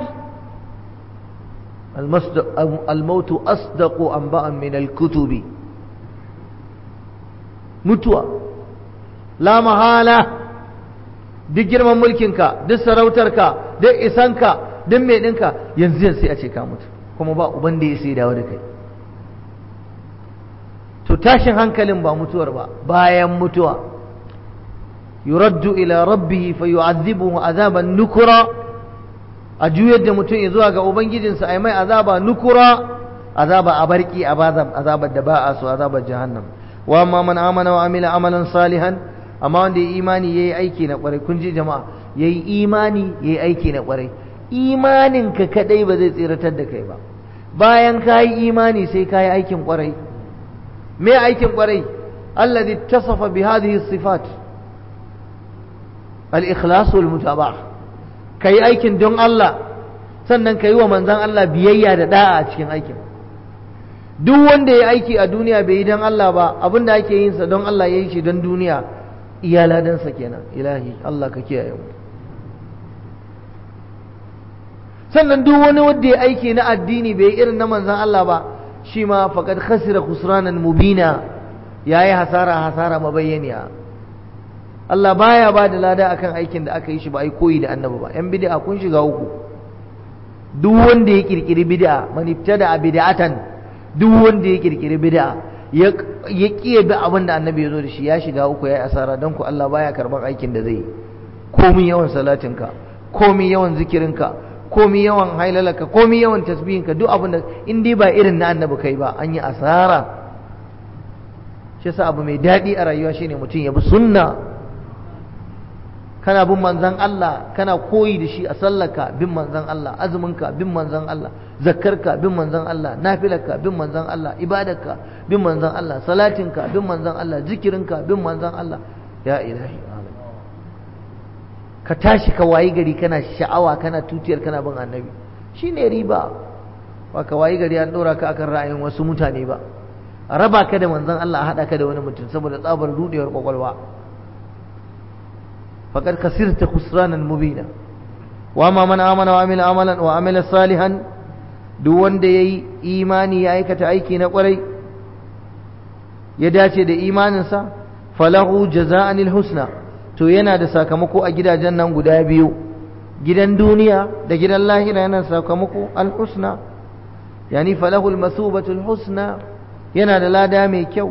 الموت أصدق أنباء من الكتب mutuwa la mahala duk girman mulkinka duk sarautarka duk isanka duk mai ɗinka yanzu yanzu sai a ce ka mutu kuma ba uban da ya sai dawo da kai to tashin hankalin ba mutuwar ba bayan mutuwa yuraddu ila rabbihi fa yu'adhibuhu azaban nukura a juyar da mutum ya zuwa ga ubangijinsa ai mai azaba nukura azaba a barki azabar da ba a so azabar jahannam wa amma man amana wa amila amalan salihan amma wanda ya imani yayi aiki na kwarai kun ji jama'a yayi imani yayi aiki na kwarai imanin ka kadai ba zai tsiratar da kai ba bayan kayi imani sai kayi aikin kwarai me aikin kwarai alladhi tasafa bi hadhihi sifat al-ikhlas wal mutaba'ah kai aikin don Allah sannan kai wa manzon Allah biyayya da da'a a cikin aikin duk wanda ya aiki a duniya bai yi don Allah ba abinda ake yin sa don Allah ya yi shi don duniya iya ladansa kenan ilahi Allah ka kiyaye mu sannan duk wani wanda ya aiki na addini bai irin na manzon Allah ba shi ma faqad khasira khusranan mubina yayi hasara hasara mabayyaniya Allah baya ba da lada akan aikin da aka yi shi ba ai koyi da annabi ba yan bid'a kun shiga uku duk wanda ya kirkiri bid'a man ibtada bid'atan duk wanda ya kirkiri bid'a ya kiye da abin da annabi ya zo da shi ya shiga uku yayi asara don ku Allah baya karban aikin da zai komi yawan salatinka komi yawan zikirinka komi yawan hailalaka komi yawan tasbihinka duk abin da in dai ba irin na annabi kai ba an yi asara shi yasa abu mai daɗi a rayuwa shine mutum ya bi sunna kana bin manzan Allah kana koyi da shi a sallarka bin manzan Allah azuminka bin manzan Allah zakkarka bin manzan Allah nafilarka bin manzan Allah ibadarka bin manzan Allah salatinka bin manzan Allah zikirinka bin manzan Allah ya ilahi ka tashi ka wayi gari kana sha'awa kana tutiyar kana bin annabi shine riba ba ka wayi gari an ɗora ka akan ra'ayin wasu mutane ba a raba ka da manzan Allah a haɗa ka da wani mutum saboda tsabar rudewar kwakwalwa فقد خسرت خسرانا مبينا وما من آمن وعمل عملا وعمل صالحا duk wanda yayi imani ya aikata aiki na kwarai ya dace da imaninsa falahu jaza'anil husna to yana da sakamako a gidajen nan guda biyu gidan duniya da gidan lahira yana sakamako al-husna yani falahu al-masubatu al-husna yana da lada mai kyau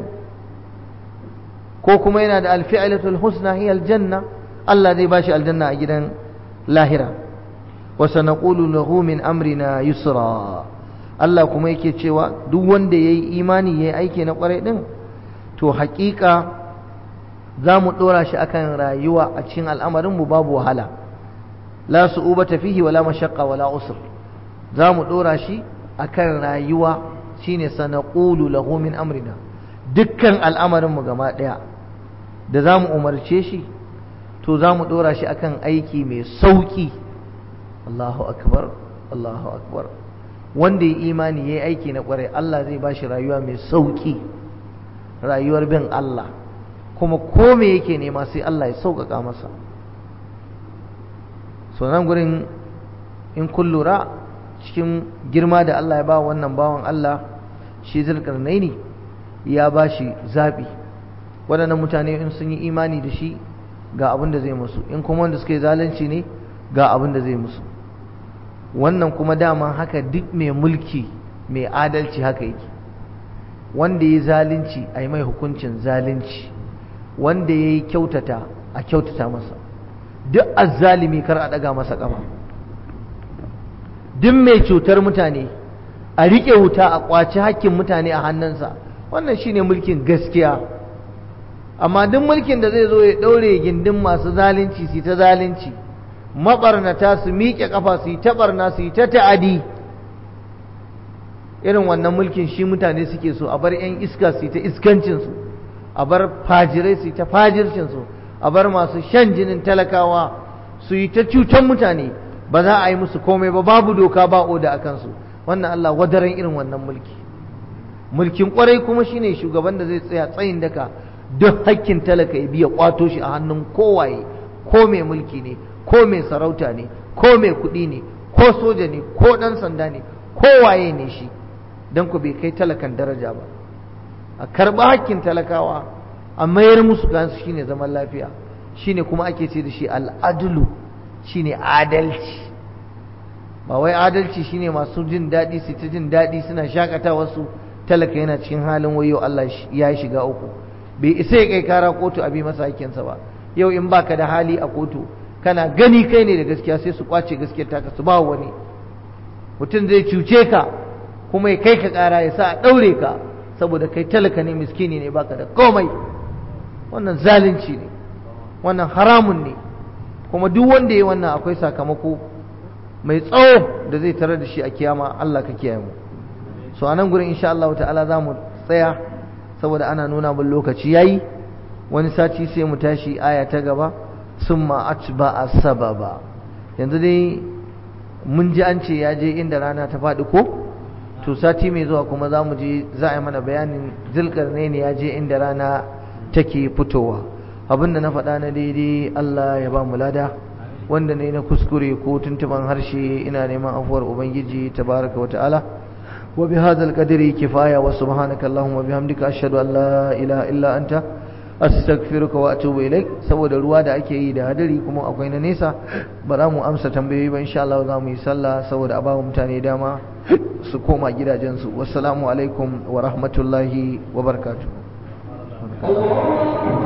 ko kuma yana da al-fi'latu al-husna hiya al-janna Allah zai bashi aljanna a gidan lahira wa sanaqulu lahu min amrina yusra Allah kuma yake cewa duk wanda yayi imani yayi aiki na kwarai din to haƙiƙa za mu ɗora shi akan rayuwa a cikin al'amarin mu babu wahala la su'ubata fihi wala mashaqqa wala usr za mu ɗora shi akan rayuwa shine sanaqulu lahu min amrina dukkan al'amarin mu gaba ɗaya da za mu umarce shi to za mu ɗora shi akan aiki mai sauƙi Allahu akbar Allahu akbar wanda ya imani ya yi aiki na ƙwarai Allah zai ba shi rayuwa mai sauƙi rayuwar bin Allah kuma ko me yake nema sai Allah ya sauƙaƙa masa so nan gurin in kun lura cikin girma da Allah ya ba wannan bawan Allah shi zulkarnaini ya ba shi zaɓi waɗannan mutane in sun yi imani da shi ga abin da zai musu in kuma wanda suka yi zalunci ne ga abin da zai musu wannan kuma dama haka duk mai mulki mai adalci haka yake wanda ya yi zalunci a yi mai hukuncin zalunci wanda ya yi kyautata a kyautata masa duk azzalimi kar a ɗaga masa ƙafa duk mai cutar mutane a riƙe wuta a ƙwaci hakkin mutane a hannunsa wannan shine mulkin gaskiya amma duk mulkin da zai zo ya ɗaure gindin masu zalunci su ta zalunci maɓarnata su miƙe ƙafa su yi ta ɓarna su yi ta ta'adi irin wannan mulkin shi mutane suke so a bar 'yan iska su yi ta iskancinsu a bar fajirai su yi ta fajircinsu a bar masu shan jinin talakawa su yi ta cutan mutane ba za a yi musu komai ba babu doka ba oda a kansu wannan Allah wadaran irin wannan mulki mulkin kwarai kuma shine shugaban da zai tsaya tsayin daka duk hakkin talaka ya biya kwato shi a hannun kowaye ko mai mulki ne ko mai sarauta ne ko mai kuɗi ne ko soja ne ko ɗan sanda ne ko waye ne shi don ku bai kai talakan daraja ba a karɓi hakkin talakawa a mayar musu kansu shine zaman lafiya shine kuma ake ce da shi al'adulu shine adalci ba wai adalci shine masu jin daɗi su ta jin daɗi suna shakata wasu talaka yana cikin halin wayo Allah ya shiga uku bai isa ya kai kara kotu a bi masa hakkinsa ba yau in baka da hali a kotu kana gani kai ne da gaskiya sai su kwace gaskiyar taka su ba wani mutum zai cuce ka kuma ya kai ka kara ya sa a ɗaure ka saboda kai talaka ne miskini ne baka da komai wannan zalunci ne wannan haramun ne kuma duk wanda ya wannan akwai sakamako mai tsawo da zai tarar da shi a kiyama Allah ka kiyaye mu so anan gurin insha Allah ta'ala za mu tsaya saboda ana nuna mun lokaci yayi wani sati sai mu tashi aya ta gaba summa atba sababa yanzu dai mun ji an ce ya je inda rana ta faɗi ko to sati mai zuwa kuma za mu je za a yi mana bayanin zulkarnain ya je inda rana take fitowa abinda na faɗa na daidai Allah ya ba mu lada wanda ne na kuskure ko tuntuban harshe ina neman afuwar ubangiji tabaraka wa ta'ala wa bi hadzal qadri kifaya wa subhanaka allahumma bihamdika ashhadu an la ilaha illa anta astaghfiruka wa atubu ilaik saboda ruwa da ake yi da hadari kuma akwai na nesa ba za mu amsa tambayoyi ba insha Allah za mu yi sallah saboda a ba mutane dama su koma gidajensu wassalamu alaikum wa rahmatullahi wa barakatuh